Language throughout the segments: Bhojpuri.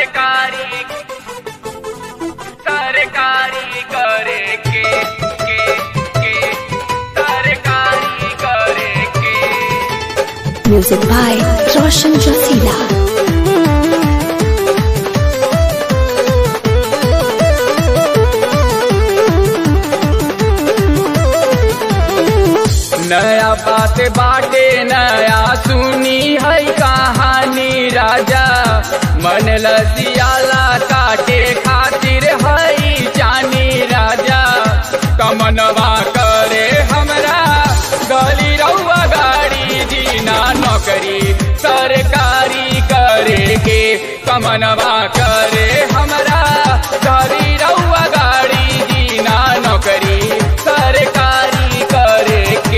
सरकारी सरकारी करे के के के सरकारी करे के Music by Roshan Jasila. नया बात बाटे नया सुनी है कहानी राजा मन लसियाला काटे खातिर है जानी राजा कमनवा करे हमरा गली रउआ गाड़ी जीना नौकरी सरकारी करे के कमनवा करे हमरा गली रउआ गाड़ी जीना नौकरी सरकारी करे के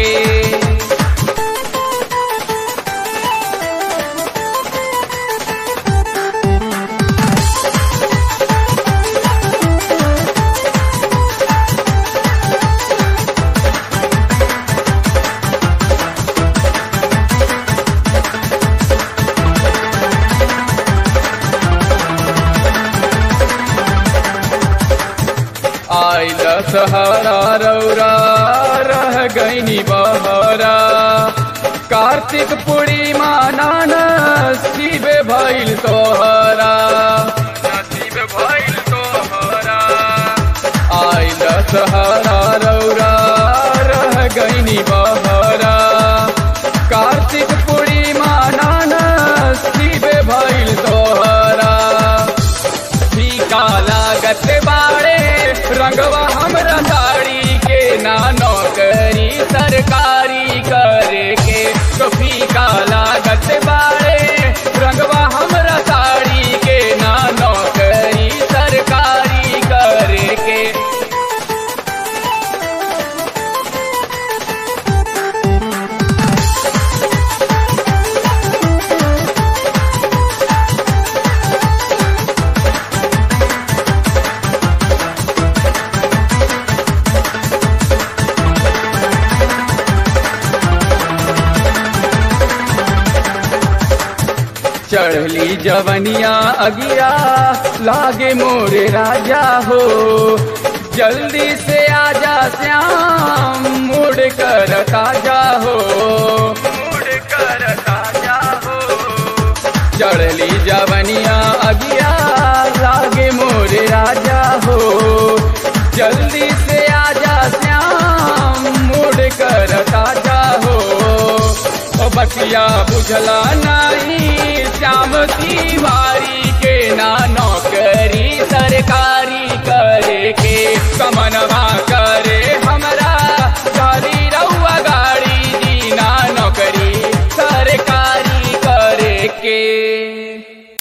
आइल सहरा रौरा रह गईनी बहरा कार्तिक पूर्णिमा नाना शिव भइल तोहरा नसीब भइल तोहरा आइल सहरा रौरा रह गईनी बहरा कार्तिक पूर्णिमा नाना शिव भइल तोहरा फीका लागत बाड़े रंगवा हमरा साड़ी के ना नौकरी सरकारी करे के तो फीका लागत बाड़े रंगवा हमरा साड़ी के ना नौकरी सरकारी करे के चढ़ली जवनिया अगिया लागे मोरे राजा हो जल्दी से आजा श्याम मुड़ कर ताजा हो मुड़ कर ताजा हो चढ़ली जवनिया अगिया लागे मोरे राजा हो जल्दी से आजा श्याम मुड़ कर ताजा हो ओ बतिया बुझला नहीं